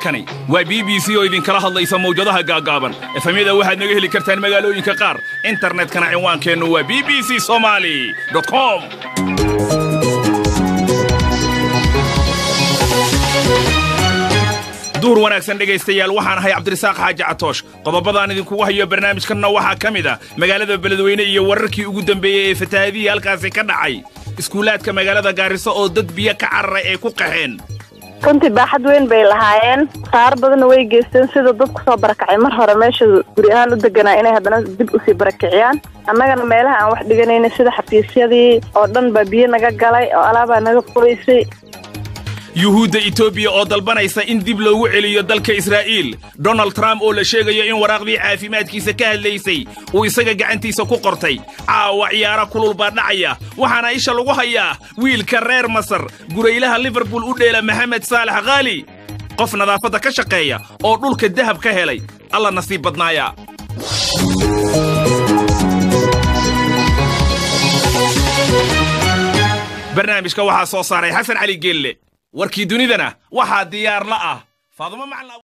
halkani waa b b c oo idinkala hadlaysa mawjadaha gaaggaaban efamyada waxaad naga heli kartaan magaalooyinka qaar internetkana cinwaankeennu waa b b c somaali com duur wanaagsan dhegaystayaal waxaan ahay cabdirasaaq xaaji catoosh qodobadaan idinkugu hayo barnaamijkanna waxaa ka mid ah magaalada beledweyne iyo wararkii ugu dambeeyey ee fatahaadihii halkaasi ka dhacay iskuulaadka magaalada gaariso oo dad biyo ka cararay ay ku qaxeen runtii baaxad weyn bay lahaayeen saaro badanna way geysteen sida dad kusoo barakacay mar hore meesha guri ahaan u deganaa inay haddana dib usii barakiciyaan annagana meelaha aan wax dhiganayna sida xafiisyadii oo dhan baa biyo naga galay oo alaabaa naga qoraysay yuhuudda etoobiya oo dalbanaysa in dib loogu celiyo dalka israa'iil donald trump oo la sheegayo in waraaqdii caafimaadkiisa ka hadlaysay uu isaga gacantiisa ku qortay caawa ciyaaro kulul baa dhacaya waxaana isha lagu hayaa wiilka reer masar guraylaha liverpool u dheela maxamed saalax khaali qof nadaafadda ka shaqeeya oo dhulka dahab ka helay alla nasiib badnaaya barnaamijka waxaa soo saaray xasan cali geelle warkii dunidana waxaa diyaar la ah